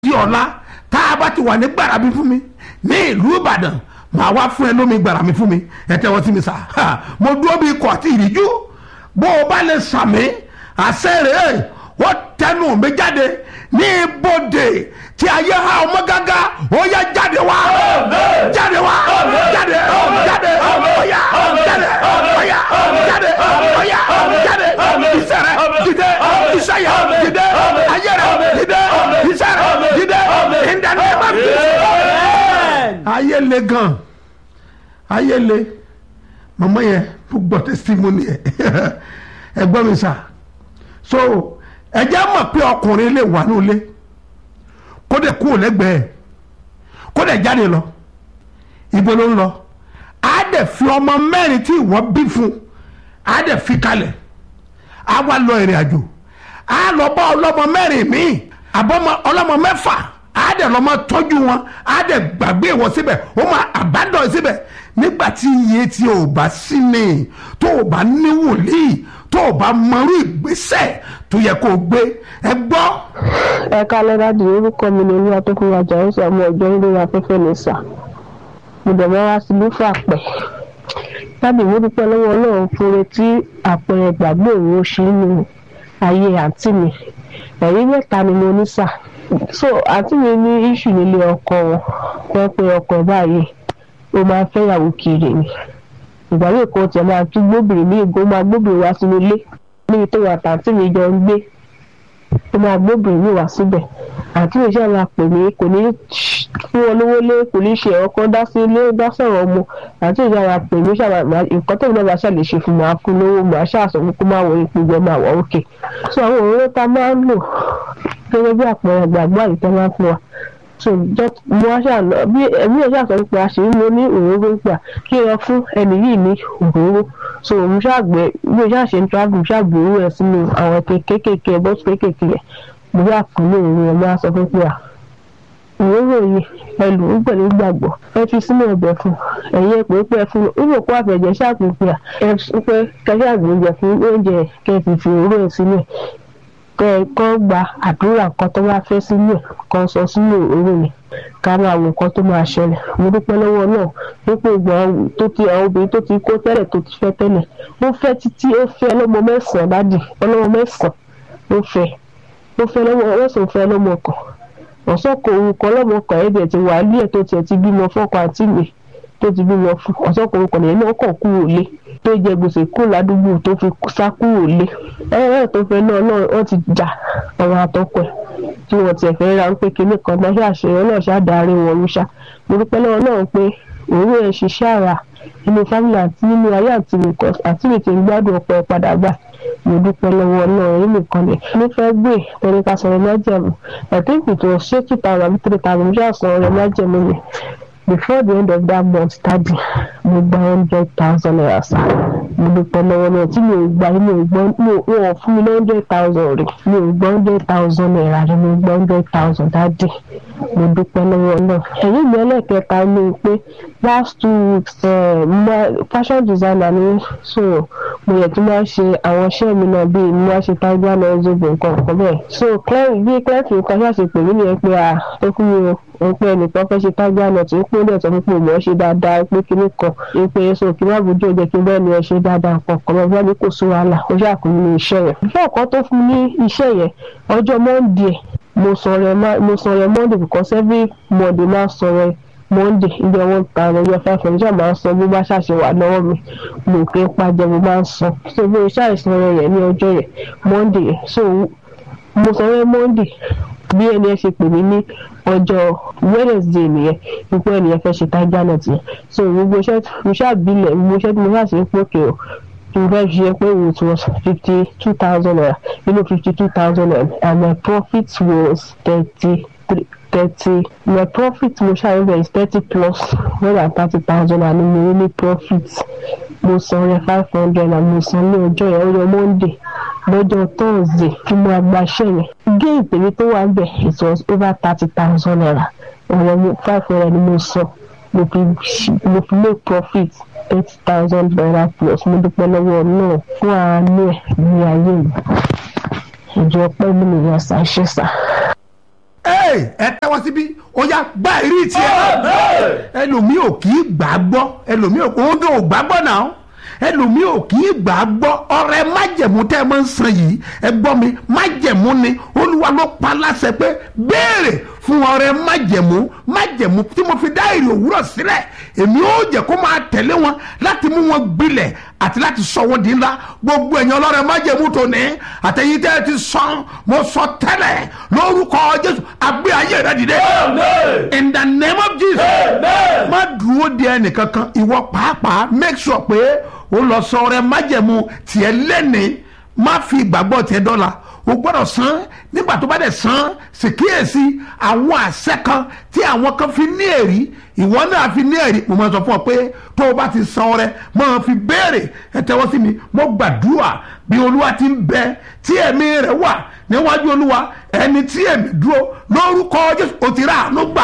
di ọ̀la tá a bá ti wà ní gbàrà mi fún mi ní ìlú ìbàdàn màá wá fún ẹ lómi gbàrà mi fún mi ẹ tẹ́wọ́ sí mi sà mo dúró bí ikọ̀ àti ìrìjú bó o bá lè sàmì àṣẹ rẹ̀ ó tẹnu mi jáde ní ibodè tí ayé ha ọmọ gágá ó yẹ jáde wá jáde wá jáde jáde ọ̀yà jáde ọ̀yà jáde ọ̀yà jáde iṣẹ́ rẹ̀ dìde iṣẹ́ yẹ dìde ayé rẹ̀ dìde iṣẹ́ rẹ̀ dìde ìdáná bá mi. ayé le gan ayé le màmá yẹn gbọ́ testimony yẹ ẹ gbọ́ mi sà so ẹ jẹ́ mọ̀ pé ọkùnrin lè wà nílé kó dẹ̀ kúrò lẹ́gbẹ̀ẹ́ kó dẹ̀ jáde lọ ibo ló ń lọ á dẹ̀ fi ọmọ mẹ́rin tí ìwọ bí fún á dẹ̀ fi kalẹ̀ á wá lọ ìrìn àjò á lọ bá ọlọ́mọ mẹ́rin míì àbọ̀mọ ọlọ́mọ mẹ́fà á dẹ̀ lọ́mọ tọ́jú wọn á dẹ̀ gbàgbé ìwọ síbẹ̀ ó máa àbádọ́ síbẹ̀ nígbà tí iye tí o bá sí ni tó o bá ní wòlíì tó o bá mọrú ìgbésẹ̀ tó yẹ kó o gbé ẹ gbọ́. ẹ kálẹ́ dáàdi orúkọ mi ni olúwa tó fún wa jà ó sọ ọmọ ọjọ́ lórí afẹ́fẹ́ ní sà mo dẹ̀ máa wá sí lúfà pẹ̀ dáàdi mo dúpẹ́ lọ́wọ́ ọlọ́run fúnre tí àpẹẹrẹ gbàgbé òun ó ṣe nínú ayé àǹtí mi ẹ̀rí mẹ́ta ni mo ní sà so àǹtí mi ní iṣu nílé ọkọ wọn wọ́n pe ọkọ ẹ̀ báyìí ó máa fẹ́ yàwó kiri ni ìgbà yóò kọ́ tiẹ̀ máa tún gbóbìnrin ní ìgò máa gbóbìnrin wá sínú ilé níbi tó wà tàǹtí mi jọ ń gbé ó máa gbóbìnrin mi wá síbẹ̀ àǹtí mi ṣáà máa pè mí kò ní fún wọn lówó lé kò ní ṣe ọkọ dá sí ilé dá sọ̀rọ̀ ọmọ àǹtí mi ṣáà máa pè mí ṣáà máa nǹkan tó náà máa ṣàlè ṣe fún máa fún lówó máa ṣàṣọ fún kó máa wọ ipò jẹ máa wọ òkè so àwọn òróró tá a máa ń lò gẹ́gẹ́ bí àpẹẹrẹ gbàgbọ́ àyíká máa ń fún wa so just mo wá ṣàlọ bí ẹbí ẹ ṣàṣọ pé àṣírí mo ní òróró gbà kí ẹ fún ẹnì yìí ní òróró so mo ṣàgbẹ bí o ṣàṣe ń travel mo ṣàgbé owó ẹ sínú àwọn ẹkẹ kéékèèké bọ́ọ̀sì kéékèèké yẹn mo ṣà fún ní òróró ẹ mo wá sọ fún pé à òróró yìí ẹ lò ó pẹ̀lú gbàgbọ́ ẹ fi sínú ọbẹ̀ fún ẹ̀yin ẹ pé pé ẹ fún un ó kó àfẹ̀jẹ̀ ṣàpèpè à ẹ pé kẹṣẹ́ àgbèjẹ fún oúnjẹ kẹfì fi òróró ẹ sínú ẹ kọ́ gba àdúrà kan tó bá fẹ́ sínú ẹ̀ kan sọ sínú òru mi ká máa wo nǹkan tó máa ṣẹlẹ̀ mo dúpẹ́ lọ́wọ́ náà dípò ìgbà tó ti àwọn obìnrin tó ti kó tẹ́lẹ̀ tó ti fẹ́ tẹ́lẹ̀ ó fẹ́ títí ó fẹ́ ọlọ́mọ mẹ́sàn-án dádì ọlọ́mọ mẹ́sàn-án ó fẹ́ ó fẹ́ lọ́mọ mẹ́sàn-án fẹ́ lọ́mọ kan ọ̀sán kò orúkọ ọlọ́mọ kan ẹ̀dẹ̀ ti wà ní ẹ̀ tó tiẹ̀ ti bímọ fọ́kọ àti mi tó ti bímọ fún ọ̀sán kò orúkọ nìyẹn náà kàn kúrò lé tó jẹ gbèsè kúrò ládùúgbò tó fi sá kúrò lé ẹ̀rẹ́ tó fẹ́ náà náà wọ́n ti jà ọ̀rọ̀ àtọkọ ẹ̀ tí wọ́n tiẹ̀ fẹ́ ra ń pé kinní kan náà ṣàṣeyọ náà ṣàdarí wọn ló ṣá mo dúpẹ́ lọ́wọ́ náà pé òwúrò ẹ̀ ṣiṣẹ́ àrà nínú fámìlì àti nínú ayé àti nìkan àti mi ti ń gbádùn ọ̀pọ̀ ẹ̀ padà gbà mo dúpẹ́ lọ́wọ́ náà èyí nìkan ni ní fẹ́ gbé torí ká sọ̀rọ̀ májẹ̀mú ẹ̀tí ìpìtò ṣé two thousand àbí three thousand mo ṣáà sọ̀rọ̀ májẹ̀mú mi before the end of that month tadi mo gba hundred thousand naira sa mo dúpẹ́ lọ́wọ́ náà tí mi ò gba mi ò gbọ́ mi ò wọ́n fún mi ní hundred thousand rẹ̀ mi ò gbọ́ hundred thousand naira rẹ̀ mo gba hundred thousand dadi mo dúpẹ́ lọ́wọ́ náà èyí mi ẹlẹ́kẹta ni pé last two weeks fashion designer ni so mo yẹ kí n máa ṣe àwọn iṣẹ́ mi náà bíi mo máa ṣe tiger náà zobo nǹkan kan bẹ́ẹ̀ so clem bí clem fi nǹkan ṣàṣe pè mí nìyẹn pé à tó fún mi o òun pé ẹnìkan fẹ́ ṣe tiger nut ń pín lẹ́sọ̀ fún pé mo ṣe dáadáa pé kinní kan ń pé so kí má bójú ọjọ́ kí bẹ́ẹ̀ ni ẹ ṣe dáadáa nǹkan kan lọ bá ní kò sí wàhálà ó ṣàkóso ní iṣẹ́ yẹn. ìfẹ́ ọ̀kan tó fún mi ní iṣẹ́ yẹn ọjọ́ monday mo sọ̀rọ̀ monday because every monday máa sọ̀rọ̀ monday ibi one thousand ibi five hundred ṣáà máa ń san bí bá ṣàṣe wà lọ́wọ́ mi mo kì í pàjẹ́ mo máa ń san so bí o ṣàìsàn rẹ̀ yẹn ní ọjọ́ yẹn monday so mo sọ̀rọ̀ monday bí ẹni ẹ ṣe pè mí ní ọjọ́ wednesday nìyẹn wípé ẹnìyẹn fẹ́ ṣe tiger nut yẹn so gbogbo iṣẹ́ mo ṣàbílẹ̀ gbogbo iṣẹ́ tí mo ṣàṣe ń pòkè o mo fẹ́ ṣe pé it was fifty two thousand naira nínú fifty two thousand naira and my profit was thirty three thirty my profit mo ṣàyẹ̀wò is thirty plus more than thirty thousand and mo ní profit mo san rẹ five hundred and mo san ní ọjọ́ yẹn ọjọ́ monday lọ́jọ́ thursday tí mo agbaṣẹ́ yẹn gain tèmi tó wà bẹ̀ it was over thirty thousand naira ọ̀rọ̀ five hundred ni mo san mo fi mo fi make profit eight thousand naira plus mo dúpẹ́ lọ́wọ́ náà fún àánú ẹ̀ ní ayé mi ìjọ pẹ́ mi nìyẹn ṣàṣẹ sà. ẹ tẹ́wọ́ síbí ó yá gbá ìrí tiẹ̀ ẹlòmíì ò kì í gbà á gbọ́ ẹlòmíì ò òun tó ò gbà á gbọ́ náà ẹlòmíì ò kì í gbà á gbọ́ ọ̀rẹ́ májẹ̀mú tẹ́ ẹ máa ń san yìí ẹ gbọ́ mi májẹ̀mú ni olúwa ló pa láṣẹ pé béèrè fún ọ̀rẹ́ májẹ̀mú májẹ̀mú tí mo fi dá èrè òwúrọ̀ sílẹ̀ èmi ó jẹ́ kó máa tẹ̀lé wọn láti mú wọn gbilẹ̀ àti láti sọ wọn di ńlá gbogbo ẹ̀yin ọlọ́rẹ̀ májẹ̀mú tó ní àtẹ̀yìn tẹ́ ẹ ti sàn mo sọ tẹ́lẹ̀ lórúkọ jésù àgbé ayé rẹ dìde in the name of jesus má dúró de ẹnìkankan ìwọ pàápàá make sure pé o lọ sọ ọ̀rẹ́ májẹ̀mú tiẹ̀ lẹ́ni má fi ìgbàgbọ́ tiẹ̀ dọ́là o gbọ́dọ̀ san nígbà tó bá dẹ̀ san ṣèkíyèsí àwọn àṣẹ kan tí àwọn kan fi ní èrí ìwọ náà fi ní èrí mo máa sọ fún ọ pé tó o bá ti san ọrẹ máa fi béèrè ẹ tẹ́wọ́ sí mi mo gbàdúrà bí olúwa ti ń bẹ tí ẹ̀mí rẹ̀ wà níwájú olúwa ẹni tí ẹ̀mí dúró lórúkọ jésù o ti rà àánú gbà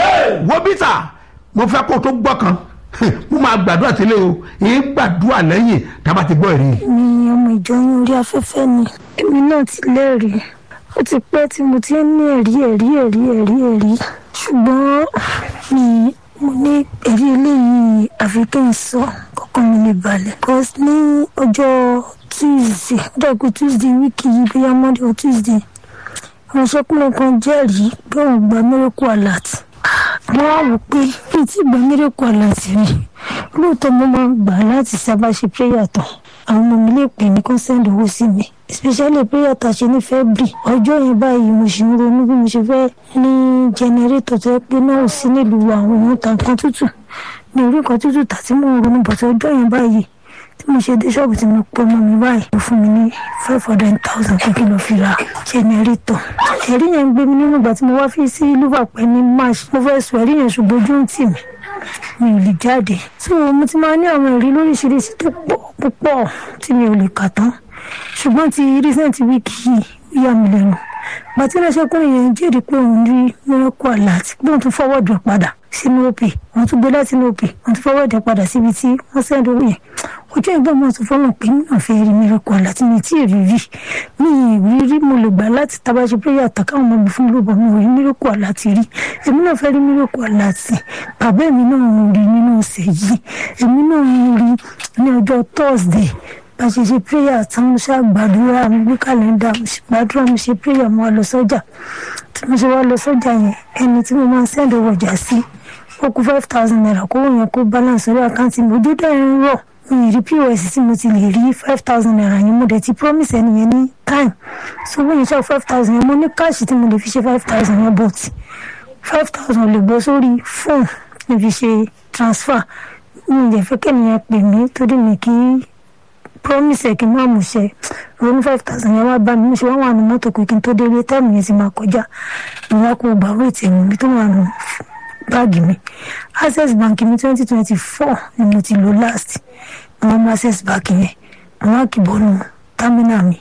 wo bíta mo fẹ́ kó o tó gbọ́ kan mo máa gbàdúrà sílẹ̀ o èyí gbàdúrà lẹ́yìn tá a bá ti gbọ́ ẹ̀rí. mi ọmọ ìjọ yín orí afẹ́fẹ́ ni èmi náà ti lẹ́rìí ó ti pẹ́ tí mo ti ń ní ẹ̀rí ẹ̀rí ẹ̀rí ẹ̀rí ẹ̀rí ṣùgbọ́n mi mo ní ẹ̀rí eléyìí àfi kí n sọ kọ́kọ́ mi lè balẹ̀ cause ní ọjọ́ tuesday ọjọ́ ìkú tuesday wíìkì yìí bóyá monday or tuesday àwọn sọkùnrin kan jẹ́rìí pé òun gba miracle alert mo wá wò pé kí n tí gba miracle alert rí lóòótọ́ mo máa ń gbà láti sábà ṣe prayer tán àwọn ọmọ mi lè pè ní kó send owó sí mi especially prayer tá a ṣe ní february ọjọ́ yẹn báyìí mo ṣì ń ronú bí mo ṣe fẹ́ ní generator tó yẹ pé náà ò sí nílùú àwọn ohun ta nǹkan tútù ní orí nǹkan tútù tà tí mo ń ronú bọ̀tọ̀ ọjọ́ yẹn báyìí tí mo ṣe dé ṣọ́ọ̀bù tí mo pọ́ mọ́ mi báyìí mo fún mi ní five hundred thousand kí n lọ fi ra generator ẹ̀rí yẹn ń gbé mi nínú ìgbà tí mo wá fi sí liverpool ní march mo fẹ́ sọ ẹ̀rí yẹn ṣùgbọ́n ojú ń tì mí mi ò lè jáde so mo ti máa ní àwọn ẹ̀rí lóríṣiríṣi tó pọ̀ púpọ̀ tí mi ò lè kà tán ṣùgbọ́n ti recent week yìí ó yà mí lẹ́nu gbàtí ẹlẹ́sẹ̀kùnrin yẹn jẹ́rìí pé òun rí miracle alert pé òun tún fọwọ́dù ẹ̀ padà sínú òpè wọ́n tún gbé láti inú òpè wọ́n tún fọwọ́dù ẹ̀ padà síbi tí wọ́n sẹ́ndì owó yẹn ojú ẹ̀gbọ́n mi tún fọwọ́ pé mi náà fẹ́ rí miracle alert mi tí ì rí rí mi ì rí rí mo lè gbà láti tabaṣe prayer àtàkà àwọn ọmọ mi fún lóbọ̀ mi ò rí miracle alert rí èmi náà fẹ́ rí miracle alert bàbá mi náà ń rí nínú ọ̀sẹ̀ yìí èmi náà ń rí ní ọjọ́ thursday bá ṣe ṣe prayer tí mo ṣe àgbàdúrà mo gbé kàlẹ́ndà mo ṣe gbàdúrà mo ṣe prayer mo wá lọ sọ́jà tí mo ṣe wá lọ sọ́jà yẹn ẹni tí mo máa ń send owó ọjà sí ó kú five thousand naira kó wọ́n yẹn kó balance orí àkáǹtì mi ojú dẹ̀ ń rọ̀ mi ì rí pos tí mo ti lè rí five thousand naira yẹn mo dẹ̀ ti promise ẹni yẹn ní time so wọ́n yẹn ṣe five thousand yẹn mo ní káàṣì tí mo lè fi ṣe five thousand yẹn but five thousand lè gbọ́ sórí fóònù ní fi ṣe transfer mi ì dẹ̀ fẹ́ kẹ́niyẹn pè mí torí mi kì í promise ẹ kí n má mú ṣe ronú five thousand yẹn wá bá mi mo ṣe wá wà nù mọ́tò pé kí n tó délé táìmù yẹn ti máa kọjá mo wá kó gbà wéètì ẹ̀mú mi tó wà nù báàgì mi access bank mi twenty twenty four ni mo ti lò last mo wá mú access bank yẹn mo wá kì bọ́nu terminal mi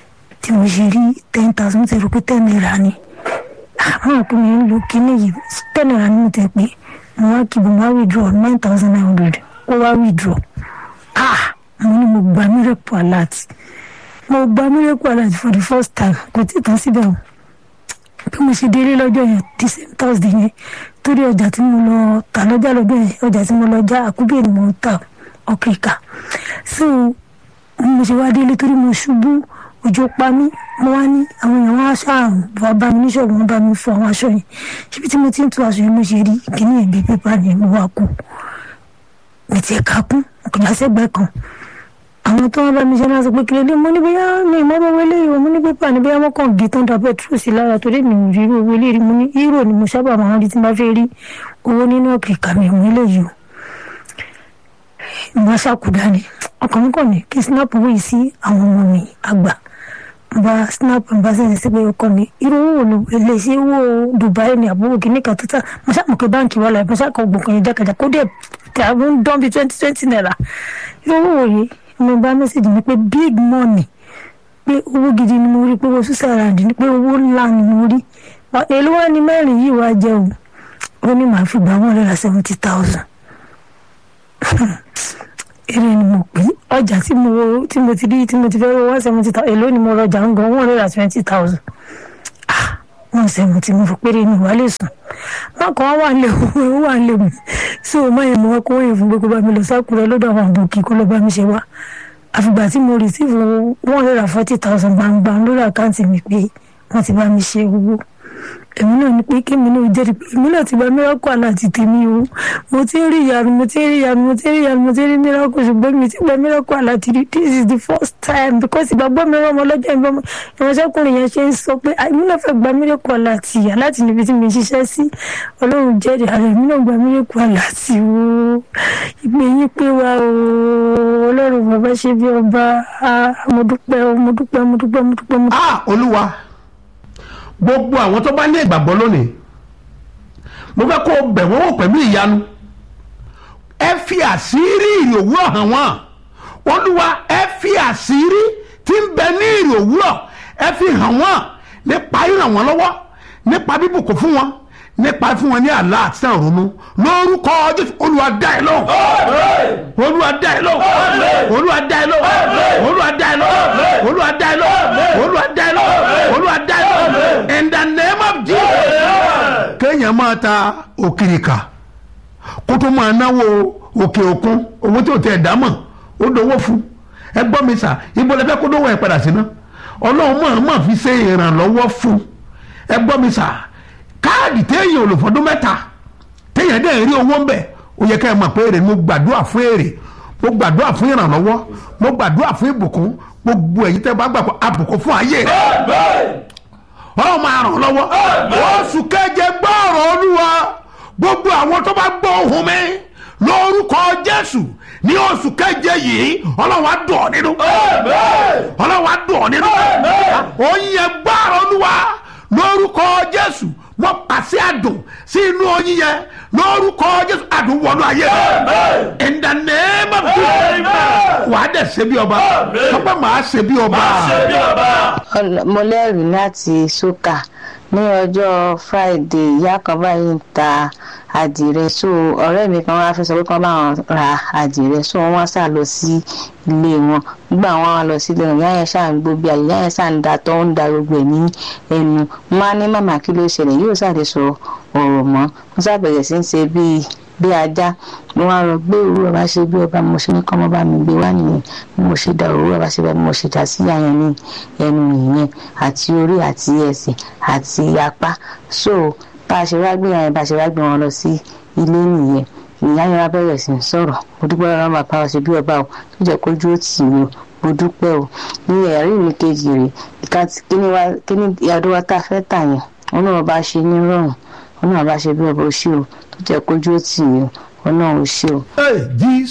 tí mo ṣe rí ten thousand mo ti rò pé ten naira ni àwọn òpin mi ń lo kíní yìí ten naira ni mo tẹ̀ pé mo wá kì bọ́ mo wá withdraw nine thousand nine hundred ó wá withdraw ah mo ní mo gba miracle alert mo gba miracle alert for the first time kò tí ì tán síbẹ̀ o bí mo ṣe délé lọ́jọ́ yẹn the same thursday yẹn torí ọjà tí mo lọ tà lọ́jà lọ́jọ́ yẹn ọjà tí mo lọ já àkúbẹ̀ ni mo ń tà ọ̀kìrìkà so mo ṣe wá délé torí mo ṣubú òjò pa mí mo wá ní àwọn èèyàn wá ṣáàrùn wá bá mi níṣòro wọn bá mi fọ àwọn aṣọ yẹn ṣíbi tí mo ti ń tu aṣọ yẹn mo ṣe rí kíní ẹ̀bí pépà ni mo wá kú mi ti ẹ̀ka kún ọkùnrin àṣẹgbẹ́ kan àwọn tó wọn bá mi ṣe náà sọ pé kílódé mo ní bóyá mi ìmọ̀ràn owó eléyìí o mo ní pépà ní bóyá wọ́n kàn gé tán da pẹ́trù sí lára torí mi ò rí irú owó eléyìí mo ní hírò ni mo sábà máa ń rí tí n bá fẹ́ rí owó nínú ọ̀kìkà mi ìwọ̀n eléyìí o ìmọ̀ ṣàkúdá ni ọkàn mi kàn ní kí snap owó yìí sí àwọn ọmọ mi àgbà bá snap bá sẹ́yìn sí pé ọkọ mi irú owó ló lè ṣe owó Dubai ní àbúrò kìíní kan tó tà mo ṣàmùkẹ́ báǹkì wà láì mo ṣàkọ̀ gbọ̀ngàn yẹn jákèjá kó dẹ̀ tẹ̀ àwọn ń dán bíi twenty twenty naira irú owó yìí mo bá mẹ́sàgì ni pé big money pé owó gidi ni mo rí pé owó suicide ni pé owó ńlá ni mo rí èló wá ní mẹ́rin yìí wá jẹ́ o ó ní màá fi gbà wọ́n lọ́la seventy thousand èrè ni mo pè ọjà tí mo tí mo ti rí tí mo ti fẹ́ wọ́n seventy thousand èló ni mo rọjà ń gan one hundred and twenty thousand mo sẹ̀mù tí mo fi péré ní ìwà lè sùn wọn kàn wà lè wọ́n wà lè mú sí o máa yẹ mo wá kó wọ́n yẹ fún gbogbo bá mi lọ sákùrẹ́ lọ́dọ̀ àwọn àbòkí kó lọ bá mi ṣe wá àfìgbà tí mo receive one hundred and forty thousand gbangba lórí àkáǹtì mi pé wọ́n ti bá mi ṣe owó èmi náà ní pé kémi náà jẹ́rìí pé èmi náà ti gba miracle aláàtì tèmi o mo ti ń rí ìyanu mo ti ń rí ìyanu mo ti ń rí ìyanu mo ti ń rí miracle ṣùgbọ́n mi ti gba miracle aláàtì rí this is the first time because ìgbàgbọ́ mi rán ọmọ lọ́jọ́ ìbọn ìránṣẹ́kùnrin yẹn ṣe ń sọ pé èmi náà fẹ́ gba miracle aláàtì aláàtì níbi tí mi ń ṣiṣẹ́ sí ọlọ́run jẹ́rìí ara èmi náà gba miracle aláàtì o ìgbé yín pé wa o ọlọ́run bàbá ṣe bí ọba mo dúpẹ́ mo dúpẹ́ mo dúpẹ́ mo dúpẹ́ mo dúpẹ́. ah olúwa gbogbo àwọn tó bá ní ìgbàgbọ́ lónìí mo fẹ́ kó o bẹ̀ wọ́n wò pẹ̀lú ìyanu ẹ fi àṣírí ìrì òwúrọ̀ hàn wọ́n olúwa ẹ fi àṣírí tí ń bẹ ní ìrì òwúrọ̀ ẹ fi hàn wọ́n nípa ìràn wọ́n lọ́wọ́ nípa bíbùkún fún wọn nípa fún wọn ní àlá àti sàn ronú lórúkọ jésù olúwa dá ẹ lóhùn olúwa dá ẹ lóhùn olúwa dá ẹ lóhùn olúwa dá ẹ lóhùn olúwa dá ẹ lóhùn olúwa dá ẹ lóhùn olúwa dá ẹ lóhùn in the name of jesus. kéèyàn máa ta òkìrìkà kó tó máa náwó òkè òkun owó tí ò tẹ̀ dá mọ̀ ó dowó fún ẹ gbọ́ mi sà ibo lẹ fẹ́ kó dówó ẹ padà sí ná ọlọ́run máa máa fi ṣe ìrànlọ́wọ́ fún ẹ gbọ́ mi sà káàdì téèyàn olùfọdún mẹ́ta téèyàn dẹ̀ rí owó ń bẹ̀ ó yẹ ká ẹ mọ̀ pé èrè mo gbàdúrà fún èrè mo gbàdúrà fún ìrànlọ́wọ́ mo gbàdúrà fún ìbùkún gbogbo èyí tẹ́ bá gbàgbọ́ àbùkún fún ayé rẹ̀ ọlọ́run máa ràn lọ́wọ́ oṣù keje gbọ́ọ̀rọ̀ olúwa gbogbo àwọn tó bá gbọ́ ohùn mi lórúkọ jésù ní oṣù keje yìí ọlọ́run á dùn ọ́ nínú ọlọ́run á dùn ọ́ nínú oyin ẹ gbọ́ọ̀rọ̀ olúwa lórúkọ jésù wọ́n pàṣẹ àdùn sí inú oyin yẹn lórúkọ jésù àdùn wọnú ayé rẹ in the name of jesus wàá dẹ̀ ṣe bí ọba sọpẹ́ màá ṣe bí ọba. mo lẹ́rìí láti sókà ní ọjọ́ friday ìyá kan báyìí ń ta àdìrẹ so ọ̀rẹ́ mi kan wá fẹ́ sọ pé kán bá wọn ra àdìrẹ so wọ́n wá sá lọ sí ilé wọn nígbà wọn wá lọ sílé wọn ìyá yẹn ṣáà ń gbó bí àyè ìyá yẹn ṣáà ń da tó ń da gbogbo ẹ̀ ní ẹnu máa ní màmá kí ló ṣẹlẹ̀ yóò ṣàdé sọ ọ̀rọ̀ mọ́ wọ́n ṣàbẹ̀rẹ̀ sí ń ṣe bíi bí ajá mo wá rọ gbé òwúrọ̀ bá ṣe bí ọba mo ṣe ní kọ́mọ́ bá mi gbé wá nìyẹn bí mo ṣe da òwúrọ̀ bá ṣe bá mo ṣe dà sí àyàn ní ẹnu nìyẹn àti orí àti ẹsẹ̀ àti apá so bá a ṣe wá gbé àyàn bá a ṣe wá gbé wọn lọ sí ilé nìyẹn ìyá yẹn wá bẹ̀rẹ̀ sí ń sọ̀rọ̀ mo dúpẹ́ lọ́wọ́ bàbá wa ṣe bí ọba o tó jẹ́ kójú ó tì mí o mo dúpẹ́ o ní ẹ̀rí mi kejì rè kí ni ìyàdó wa tá a fẹ́ tà yẹn wọn náà bá ṣe ní rọrùn wọn náà bá ṣe bí ọba ó ṣe o tó jẹ́ kójú ó tì mí o wọn náà ó ṣe o. Hey, Jesus.